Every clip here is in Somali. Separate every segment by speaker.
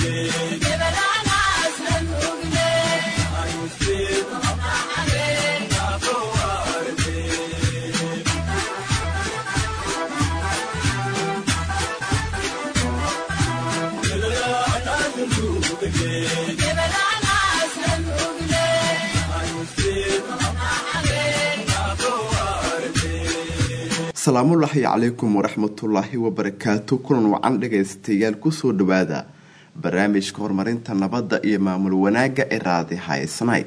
Speaker 1: asalaamullaahi calaykum waraxmatullaahi wabarakaatu kulan wacan dhagaystayaal kusoo dhawaada barnaamijka horumarinta nabadda iyo maamul wanaagga ee raadi haysnay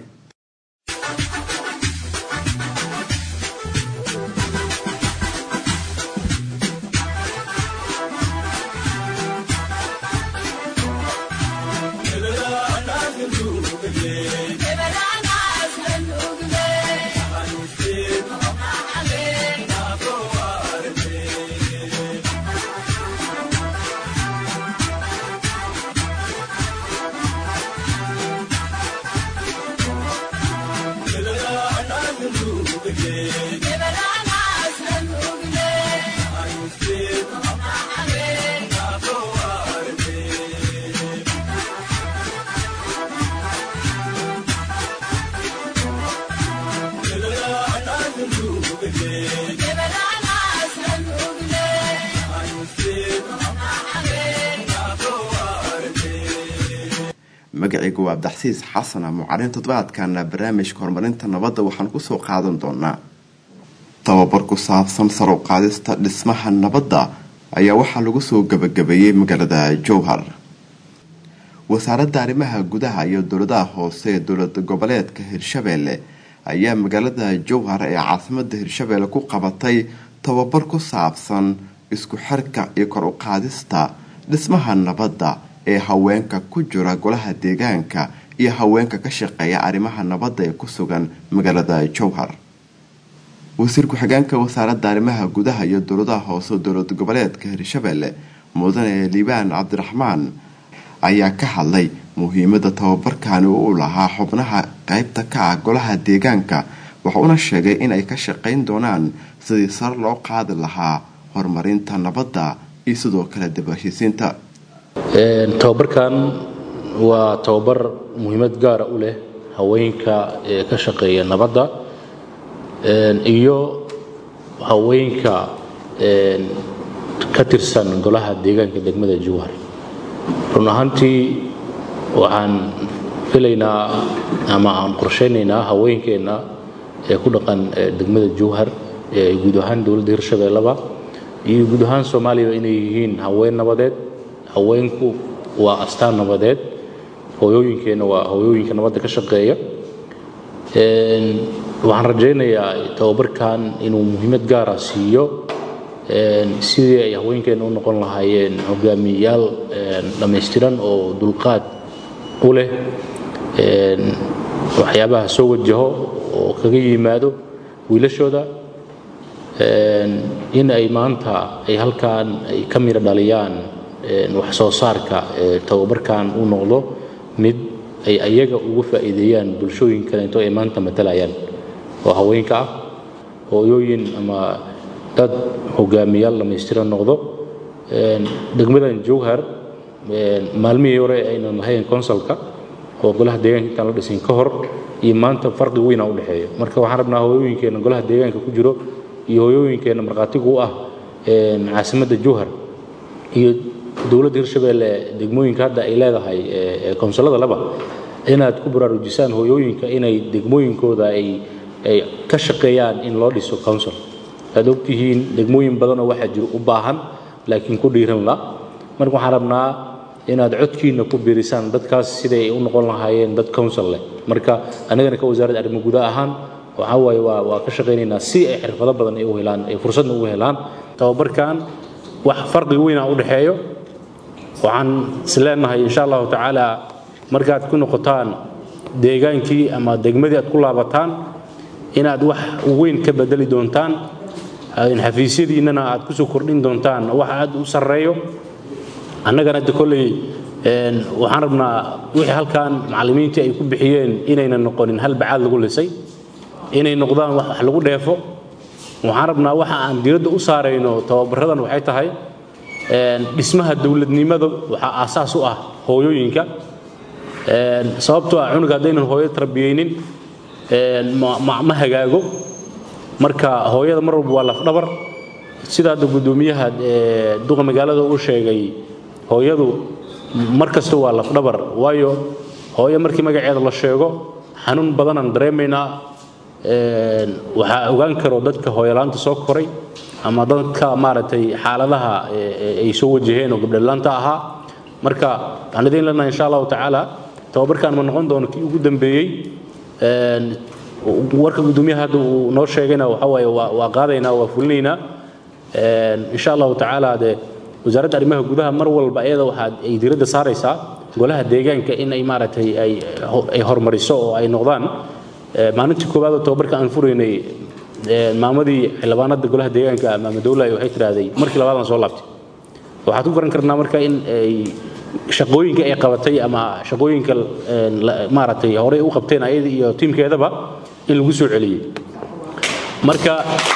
Speaker 1: magacaygu waa abdaxsiis xasana mucalin toddobaadkana barnaamijka horumarinta nabadda waxaan kusoo qaadan doonaa tababar ku saabsan sar u qaadista dhismaha nabadda ayaa waxaa lagu soo gabagabeeyey magaalada jowhar wasaaradda arrimaha gudaha iyo dowladaha hoose ee dowlad goboleedka hirshabeelle ayaa magaalada jowhar ee caasimada hirshabeelle ku qabatay tababar ku saabsan isku xirka iyo kor u qaadista dhismaha nabadda ee haweenka ku jira golaha deegaanka iyo haweenka ka shaqeeya arrimaha nabadda ee ku sugan magaalada jowhar wasiir ku-xigeenka wasaaradda arrimaha gudaha iyo dowladaha hoose dowlad goboleedka hirshabeelle mudane liibaan cabdiraxmaan ayaa ka hadlay muhiimada tababarkani u lahaa xubnaha qeybta ka ah golaha deegaanka wuxuuna sheegay in ay ka shaqeyn doonaan sidii sar loo qaadi lahaa horumarinta nabadda iyo sidoo kale dabaheshiisiinta
Speaker 2: tababarkan waa tababar muhiimad gaara u leh haweenka ee ka shaqeeya nabadda iyo haweenka ka tirsan golaha deegaanka degmada jowhar run ahaantii waxaan filaynaa ama aan qorshaynaynaa haweenkeenna ee ku dhaqan degmada jowhar ee guud ahaan dowladda hirshabeelleba iyo guud ahaan soomaaliya inay yihiin haween nabadeed haweenku waa astaan nabadeed hooyooyinkeenna waa hooyooyinka nabadda ka shaqeeya waxaan rajaynayaa tababarkan inuu muhiimad gaara siiyo sidii ay haweenkeenna u noqon lahaayeen hogaamiyayaal dhammaystiran oo dulqaad u leh waxyaabaha soo wajaho oo kaga yimaado wiilashooda in ay maanta ay halkan ay ka miro dhaliyaan wax soo saarka tababarkan uu noqdo mid ay ayaga ugu faa'iideeyaan bulshooyin kaleeto ay maanta matalayaan oo haweenka ah hooyooyin ama dad hogaamiyaal dhammaystiran noqdo degmadan jowhar maalmihii hore aynan lahayn consulka oo golaha deegaanka intaan la dhisin ka hor iyo maanta farqi weyna u dhexeeya marka waxaan rabnaa hooyooyinkeenna golaha deegaanka ku jiro iyo hooyooyinkeenna markhaatigu u ah caasimadda jowhar iyo dowladda hirshabeelle degmooyinka hadda ay leedahay konsulada laba inaad ku baraarujisaan hooyooyinka inay degmooyinkooda ay ka shaqeeyaan in loo dhiso council aad ogtihiin degmooyin badanoo waxaa jiro u baahan laakiin ku dhiiran la marka waxaan rabnaa inaad codkiina ku biirisaan dadkaas siday ay u noqon lahaayeen dad council leh marka anagana ka wasaaradda arrimo guda ahaan waxaa waaye waa waa ka shaqaynaynaa si ay xirfado badan ay u helaan ay fursadna ugu helaan tababarkan wax farqi weyna u dhexeeyo waxaan is leenahay insha allahu tacaala markaad ku noqotaan deegaankii ama degmadii aad ku laabataan inaad wax weyn ka bedeli doontaan xafiisyadiinnana aad kusoo kordhin doontaan wax aad u sarreeyo annagana hadda kolley waxaan rabnaa wixii halkan macallimiintii ay ku bixiyeen inaynan noqonin hal bacaad lagu lisay inay noqdaan wax lagu dheefo waxaan rabnaa waxa aan diradda u saarayno tababaradan waxay tahay dhismaha dowladnimada waxaa aasaas u ah hooyooyinka sababtoo ah cunuga haddaynan hooyo tarbiyeynin ma hagaago marka hooyada mar walba waa lafdhabar sida hadda guddoomiyaha duqa magaalada uu sheegay hooyadu mar kasta waa lafdhabar waayo hooyo markii magaceeda la sheego xanuun badanaan dareemaynaa waxaa ogaan karo dadka hooyolaanta soo koray ama dadka maaragtay xaaladaha ay soo wajaheen oo gabdhalaanta ahaa marka waxaan idiin leenahay insha allahu tacaala tababarkan ma noqon doono kii ugu dambeeyey warka guddoomiyaha hadda uu noo sheegayna waxa waaye waa qaadaynaa waa fulinaynaa insha allahu tacaala dee wasaaradda arrimaha gudaha mar walba iyada waxaa ay diiradda saaraysaa golaha deegaanka in ay maaragtay ay horumariso oo ay noqdaan maalintii koowaad oo tababarka aan furaynay maamadii xildhibaanada golaha deegaanka maama dowlahay waxay tidhaahday markii labaadaan soo laabtay waxaad ku garan karnaa marka in ay shaqooyinka ay qabatay ama shaqooyinka maaragtay horey u qabteen ayada iyo tiimkeedaba in lagu soo celiyey marka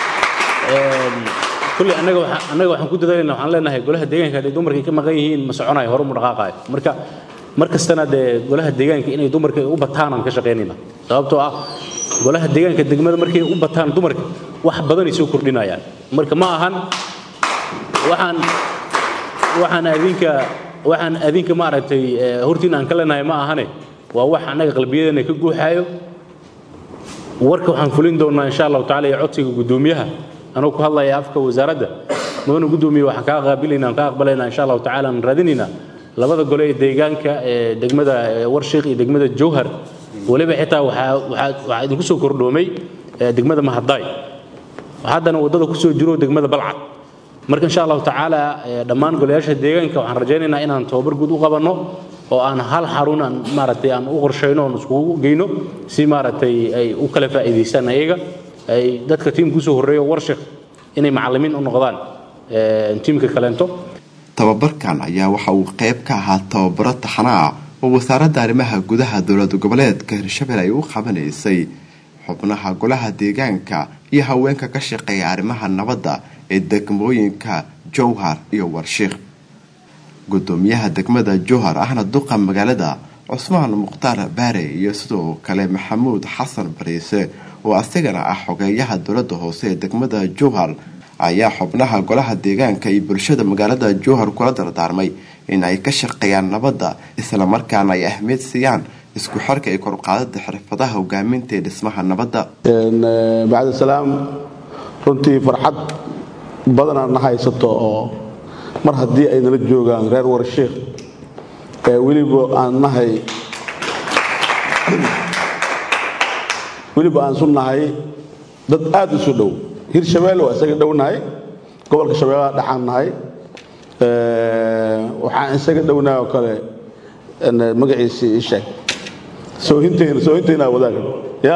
Speaker 2: kulley annaga annaga waxaan ku dadaalayna waxaan leenahay golaha deegaanka hadday dumarkay ka maqan yihiin ma soconayo hore mu dhaqaaqaayo marka mar kastana dee golaha deegaanka inay dumarka u bataan aan ka shaqaynayna sababtoo ah golaha deegaanka degmada markay u bataan dumarka wax badanay soo kordhinayaan marka ma ahan waxaan waxaan adinka waxaan adinka maaragtay hortiin aan ka leenahay ma ahane waa wax annaga qalbiyadeena ka guuxaayo warka waxaan fulin doonnaa insha allahu tacala iyo codsiga guddoomiyaha anuu ku hadlaya afka wasaaradda mudana guddoomiye waxaan kaa qaabilaynaa aan ka aqbalaynaa insha allahu tacala aan raadinaynaa labada gole ee deegaanka ee degmada warshiik iyo degmada jowhar weliba xitaa waxaa waxaa idinku soo kordhoomay degmada mahadaay haddana waddada ku soo jiro degmada balcad marka insha allahu tacaala dhammaan golayaasha deegaanka waxaan rajaynaynaa inaan tababar guud u qabanno oo aan hal xarun aan maaragtay aan u qorshayno oon iskugu geyno si maaragtay ay u kala faa'iidaystaan ayaga ay dadka tiimka usoo horreeyo warshik inay macallimiin u noqdaan tiimka kaleento
Speaker 1: tababarkan ayaa waxa uu qayb ka ahaa tababaro taxana ah oo wasaaradda arrimaha gudaha dowlad goboleedka hirshabelle ay u qabanaysay xubnaha golaha deegaanka iyo haweenka ka shaqeeya arrimaha nabadda ee degmooyinka jowhar iyo warshiikh gudoomiyaha degmada jowhar ahna duqa magaalada cusmaan mukhtaar baare iyo sidoo kale maxamuud xasan bariise oo asagana ah xogeeyaha dowlada hoose ee degmada jowhar ayaa xubnaha golaha deegaanka iyo bulshada magaalada jowhar kula dardaarmay in ay ka shaqeeyaan nabadda islamarkaana ay ahmiyad siiyaan isku xirka iyo koruqaadada xirfadaha hogaaminta ee dhismaha nabadda
Speaker 3: bacda salaam runtii farxad badanaa na haysato oo mar haddii ay nala joogaan reer warshiikh ee weliba aan nahay weliba aan su nahay dad aad isu dhow hirshabeelle waa isaga dhownahay gobolka shabeellaha dhexaan nahay waxaan isaga dhownahay oo kale magaciisii ii sheeg soohinteyna soohinteyna wadaaga ya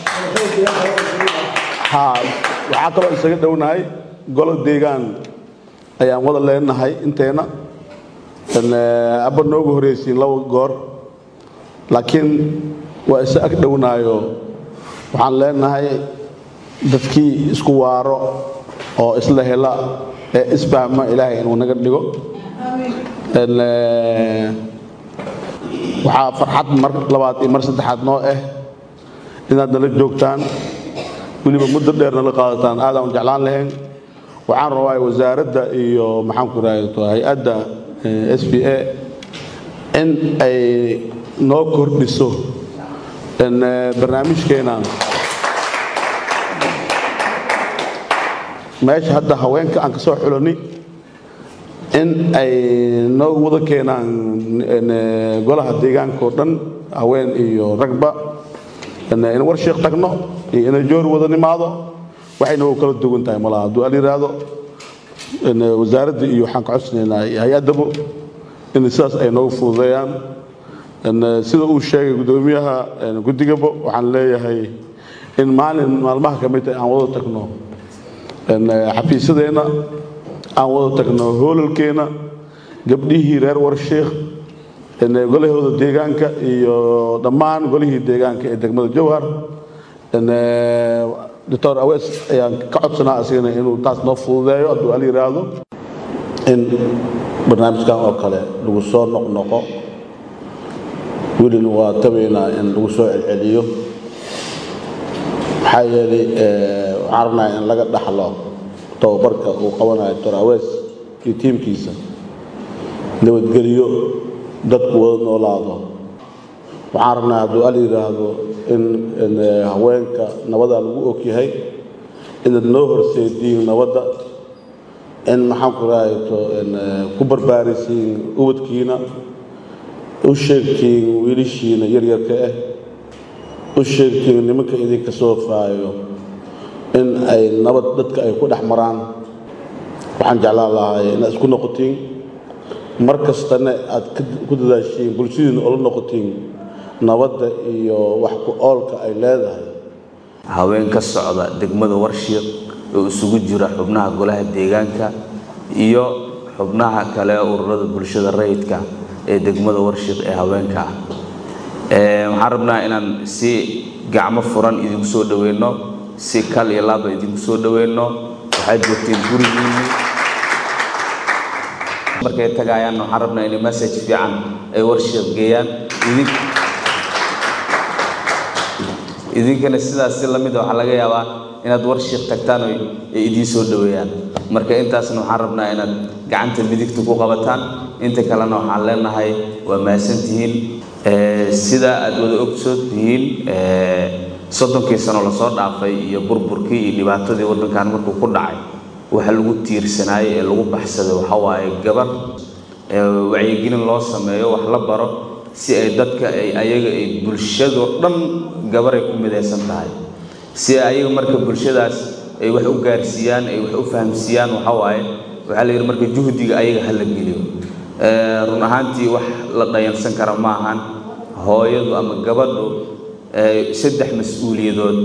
Speaker 3: ha waxaa kaloo isaga dhownahay golo deegaan ayaan wada leenahay inteena abba noogu horraysiin laba goor laakiin waa isa ag dhownaayo waxaan leenahay dadkii isku waaro oo isla hela ee isfahma ilaahay inuu naga dhigo waxaa farxad mar labaad iyo mar saddexaad noo ah inaad nala joogtaan weliba muddo dheer nala qaadataan aadaan jeclaan lahayn waxaan rabaa wasaaradda iyo maxaanku raahdo hay-adda s b a in ay noo kordhiso barnaamijkeena meesha hadda haweenka aan ka soo xulani in ay noo wada keenaan golaha deegaanka oo dhan haween iyo ragba in warshiik tagno iyo inay joor wada nimaado waxayna u kala duwan tahay malaha hadduu al yidhaahdo wasaaradda iyo waxaan ka codsanaynaa hay-addaba in sidaas ay noogu fududeeyaan sida uu sheegay guddoomiyaha guddigaba waxaan leeyahay in maalin maalmaha ka mid tahay aan wada tagno xafiisyadeenna aan wada tagno hoolalkeenna gabdhihii reer warshiikh golahooda deegaanka iyo dhammaan golihii deegaanka ee degmada jowhar doctor awees ayaan ka codsanaa asigana inuu taas noo fududeeyo hadduu al yidhaahdo in barnaamijkan oo kale lagu soo noqnoqo welina waa tabaynaa in lagu soo celceliyo maxaa yeelay waxaan rabnaa in laga dhaxlo tababarka uu qabanayo dorawees iyo tiimkiisa nabadgeliyo dadku wada noolaado waxaan rabnaa hadduu al yidhaahdo in haweenka nabadaa lagu ogyahay inaad noo horseediin nabadda in maxaan ku rahayto ku barbaarisiin ubadkiina u sheegtiin wiilashiina yaryarka ah u sheegtiin nimanka idinka soo faayo in ay nabad dadka ay ku dhex maraan waxaan jeclaan lahay inaad isku noqotiin mar kastana aad ku dadaashiin bulshadiina oola noqotiin nabadda iyo wax ku oolka ay leedahay
Speaker 4: haween ka socda degmada warshiiq oo isugu jira xubnaha golaha deegaanka iyo xubnaha kale ururada bulshada rayidka ee degmada warshiiq ee haweenka ah waxaan rabnaa inaan si gacmo furan idinku soo dhoweyno si kal iyo laaba idinku soo dhoweyno waxaad joogteen gurigiinni markay tagaayaan waxaan rabnaa inay message fiican ay warshiiq geeyaan idin idinkana sidaas si lamid waxaa laga yaabaa inaad warshiiq tagtaan oo ay idiin soo dhoweeyaan marka intaasna waxaan rabnaa inaad gacanta midigta ku qabataan inta kalena waxaan leenahay waa mahadsantihiin sida aad wada ogsood tihiin soddonkii sano lasoo dhaafay iyo burburkii iyo dhibaatadii waddankan markuu ku dhacay waxa lagu tiirsanaayey ee lagu baxsaday waxa waaye gabar wacyigelin loo sameeyo wax la baro si ay dadka ay ayaga ay bulshadoo dhan gabaray ku midaysan tahay si ayaga marka bulshadaas ay wax u gaarsiiyaan ay wax u fahamsiiyaan waxa waaye waxaa la yidhi marka juhdiga ayaga ha la geliyo run ahaantii wax la dhayansan kara ma ahan hooyadu ama gabadhu saddex mas-uuliyadood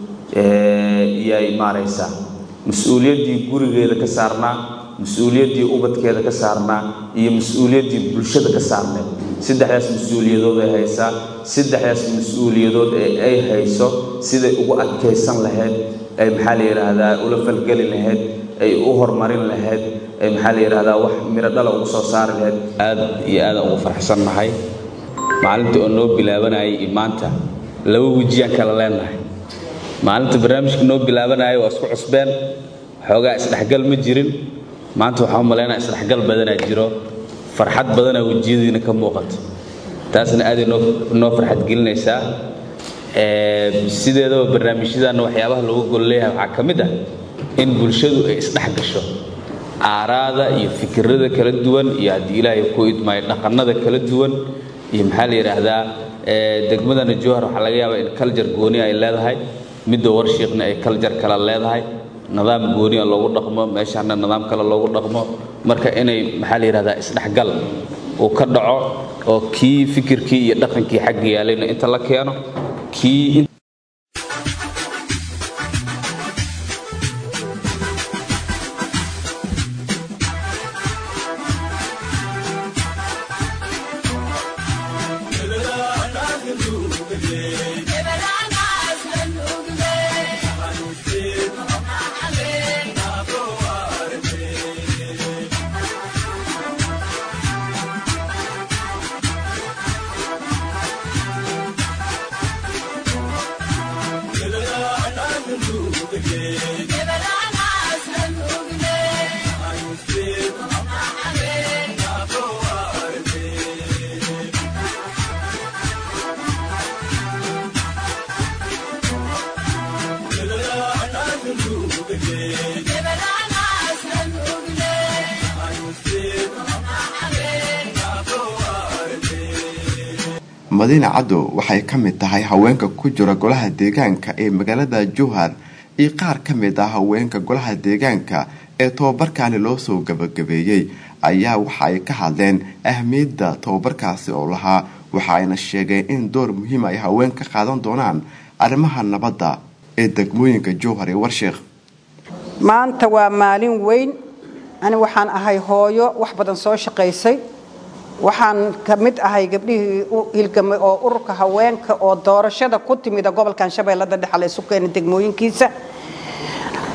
Speaker 4: iyay maaraysaa mas-uuliyaddii gurigeeda ka saarnaa mas-uuliyaddii ubadkeeda ka saarnaa iyo mas-uuliyaddii bulshada ka saarneed saddexdaas mas-uuliyadood ay haysaa saddexdaas mas-uuliyadood ee ay hayso siday ugu adkaysan lahayd ay maxaa la yidhaahdaa ula falgeli lahayd ay u horumarin lahayd ay maxaa la yidhaahdaa wax miro dhala ugu soo saari lahayd aad iyo aadaan ugu farxsannahay maalintii oo noo bilaabanayay iyo maanta laba wejiyaan kala leenahay maalinta barnaamijka noo bilaabanaya waa isku cusbeen xoogaa isdhexgal ma jirin maanta waxaa u malaynaya isdhexgal badanaa jiro farxad badanaa wejiyadiina ka muuqato taasna aaday noo noo farxad gelinaysaa sideedaba barnaamijyadan waxyaabaha loogu gol leeyahay waxaa ka mid ah in bulshadu ay isdhex gasho aaraada iyo fikirada kala duwan iyo haddii ilaahay ku idmaayo dhaqannada kala duwan iyo maxaa la yidhaahdaa degmadana jowhar waxaa laga yaabaa in kaljar gooni ay leedahay midda warshiiqna ay kaljar kale leedahay nidaam gooniya loogu dhaqmo meeshaana nidaam kale loogu dhaqmo marka inay maxaa la yidhahdaa isdhexgal uu ka dhaco oo kii fikirkii iyo dhaqankii xagga yaalayna inta la keeno kii
Speaker 1: madiina caddo waxay ka mid tahay haweenka ku jira golaha deegaanka ee magaalada jowhar iyo qaar ka mid ah haweenka golaha deegaanka ee tobabarkaani loo soo gabagabeeyey ayaa waxa ay ka hadleen ahmiyadda tobabarkaasi oo lahaa waxa ayna sheegeen in door muhiima ay haween ka qaadan doonaan arrimaha nabadda ee degmooyinka jowhar iyo warsheekh
Speaker 5: maanta waa maalin weyn ani waxaan ahay hooyo wax badan soo shaqaysay waxaan ka mid ahay gabdhihii u hilgamay oo ururka haweenka oo doorashada ku timida gobolkan shabeellada dhexe la isu keena degmooyinkiisa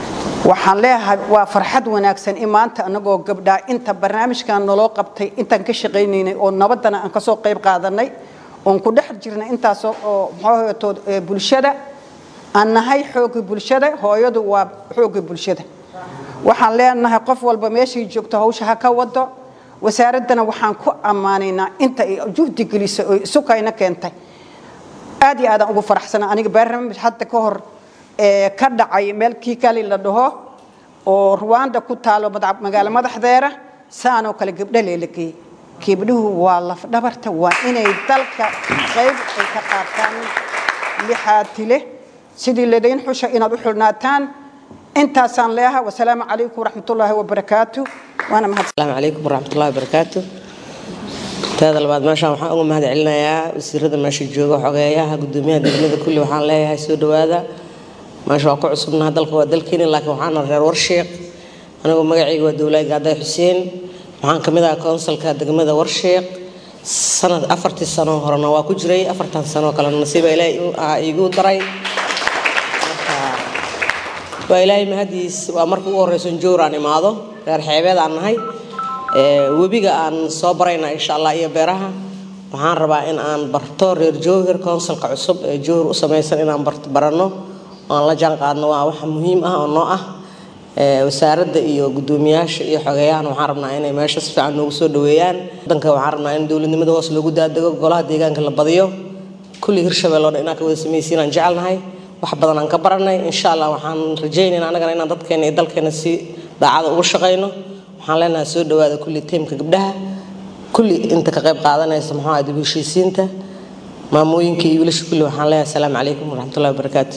Speaker 5: waxaan leeyahay waa farxad wanaagsan in maanta anagoo gabdhaa inta barnaamijkan naloo qabtay intaan ka shaqaynaynay oo nabadana aan kasoo qayb qaadanay oon ku dhex jirnay intaas oo mxuuhatood bulshada aan nahay xoogii bulshada hooyadu waa xoogii bulshada waxaan leenahay qof walba meeshay joogto hawsha ha ka wado wasaaraddana waxaan ku ammaanaynaa inta ay juhdi gelisay oo isukayna keentay aad iyo aadaan ugu faraxsana aniga barnaamij hadda ka hor ka dhacay meel kiikali la dhaho oo ruwanda ku taalo magaalo madaxdeera saanoo kale gabdho leelageeyey gabdhuhu waa lafdhabarta waa inay dalka qayb ay ka qaataan lixaati leh sidii ladayn xusha inaad u xulnaataan intaasaan leeyahay wasalaamu calaykum waraxmatullaahi wabarakaatu waana mahad
Speaker 6: السلام عليكم ورحمة الله وبركاته teeda labaad meeshaan waxaan uga mahad celinayaa wasiirada meesha jooga xogeeyaha gudoomiyaha degmada kulli waxaan leeyahay soo dhawaada meesha waa ku cusubnaha dalka waa dalkeeni laakiin waxaana reer warsheeq anigoo magacayga waa dowlaad gaaday xuseen waxaan kamid ahaa konsalka degmada warsheeq sanad afartii sano horena waa ku jiray afartan sano kalena nasiiba ilaahay igu daray marka waa ilaahay mahadiis waa marka ugu horeyso jowr aan imaado reer xeebeed aan nahay webiga aan soo barayna insha allah iyo beeraha waxaan rabaa in aan barto reer jowhir konsalka cusub ee jowhir u samaysan inaan baranno oo aan la jaan qaadno waa wax muhiim ah oo noo ah wasaaradda iyo gudoomiyaasha iyo xogeeyahan waxaan rabnaa inay meesha si fiican noogu soo dhaweeyaan wadanka waxaan rabnaa in dowladnimada hoos loogu daadego golaha deegaanka la badiyo kulli hirshabelle oo dhan inaan ka wada samaysiin aan jecelnahay wax badan aan ka baranay insha allah waxaan rajaynaynaa annagana inaan dadkeena iyo dalkeena si daacada ugu shaqayno waxaan leenahay soo dhawaada kulli tiimka gabdhaha kulli inta ka qayb qaadanaysa muxuu ahaa dib u heshiisiinta maamooyinka iyo wiilasha kulli waxaan leeyahay asalaamu calaykum waraxmatullahi wabarakaatu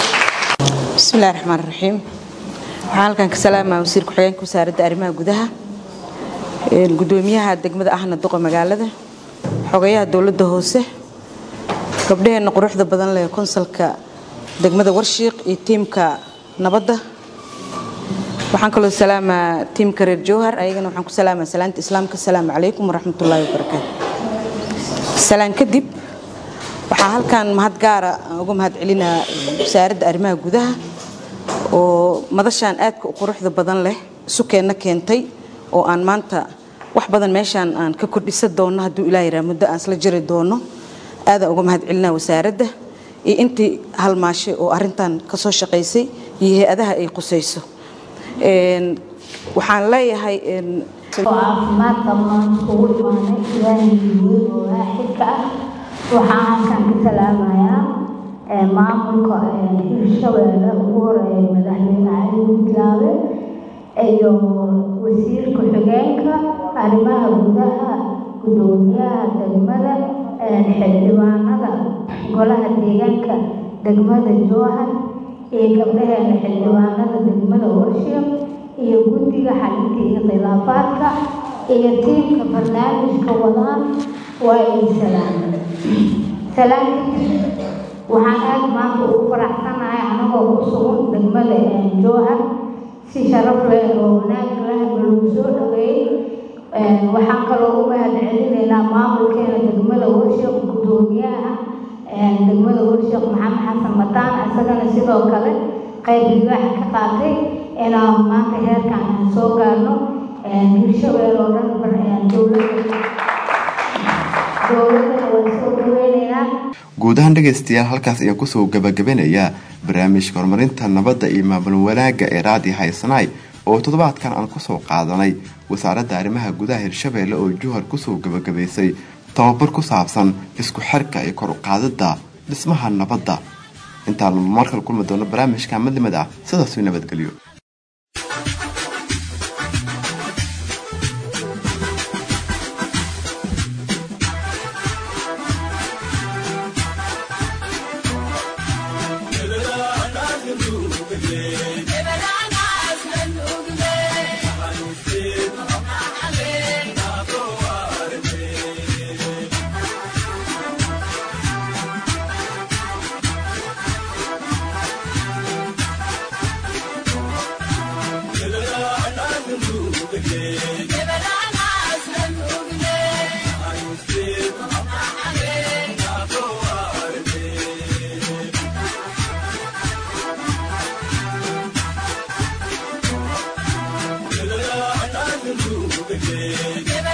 Speaker 7: بسم الله الرحمن الرحيم waxaan halkan ka salaamaa wasiir ku-xigeenka wasaaradda arrimaha gudaha gudoomiyaha degmada ahna duqa magaalada xogayaha dowladda hoose gabdhaheena quruxda badan leh konsalka degmada warshiiq iyo tiimka nabadda waxaan kaloo salaamaa tiimka reer jowhar ayagana waxaan ku salaamaa salaanta islaamka asalaamu calaykum waraxmatullaahi wabarakaatu salaan kadib waxaa halkan mahad gaara aan uga mahad celinaa wasaaradda arrimaha gudaha oo madashaan aadka u quruxda badan leh sukeenna keentay oo aan maanta wax badan meeshaan aan ka kordhisa doonno hadduu ilaa yaraa muddo aan isla jiri doono aadaan uga mahad celinaa wasaaradda iyo intii halmaashay oo arrintan ka soo shaqaysay iyo hay-adaha ay qusayso waxaan leeyahay
Speaker 8: caafimaadka maanta ugu imaanay ilaahay weyn oo waaxidka ah waxaan halkan ka salaamayaa maamulka hirshabeelle ugu horeeya madaxweyne cali gudlaabe iyo wasiirka xigeenka arrimaha gudaha gudoomiyaha degmada xildhibaanada golaha deegaanka degmada jowhar iyo gabdhaheena xildhibaanada degmada warshiiq iyo guddiga xalinta iyo khilaafaadka iyo tiimka barnaamijka wadaan waa ay salaamay salaam kadib waxaan aad maanta ugu faraxsanahay anagoo ku sugan degmada jowhar si sharaf leh oo wanaag leh lagu soo dhaweeyey waxaan kaloo u mahad celinaynaa maamulkeena degmada warshiiq gudoomiyaha degmada warshiiq maxamed xasan mataan isagana sidoo kale qayb libaax ka qaatay inaan maanta heerkan aan soo gaarno hirshabeel oo dhan dowladda dowladana waan soo dhaweynaynaa
Speaker 1: guud ahaan dhegaystayaal halkaas ayaan kusoo gabagabanayaa barnaamijka horumarinta nabadda iyo maamul wanaagga ee raadi haysanaay oo toddobaadkan aan kusoo qaadanay wasaaradda arrimaha gudaha hirshabeelle oo juhar kusoo gabagabaysay tababar ku saabsan isku xirka iyo kor u qaadidda dhismaha nabadda intaan markale kulmi doono barnaamijka madlimad ah sidaasuu nabadgelyo
Speaker 9: Give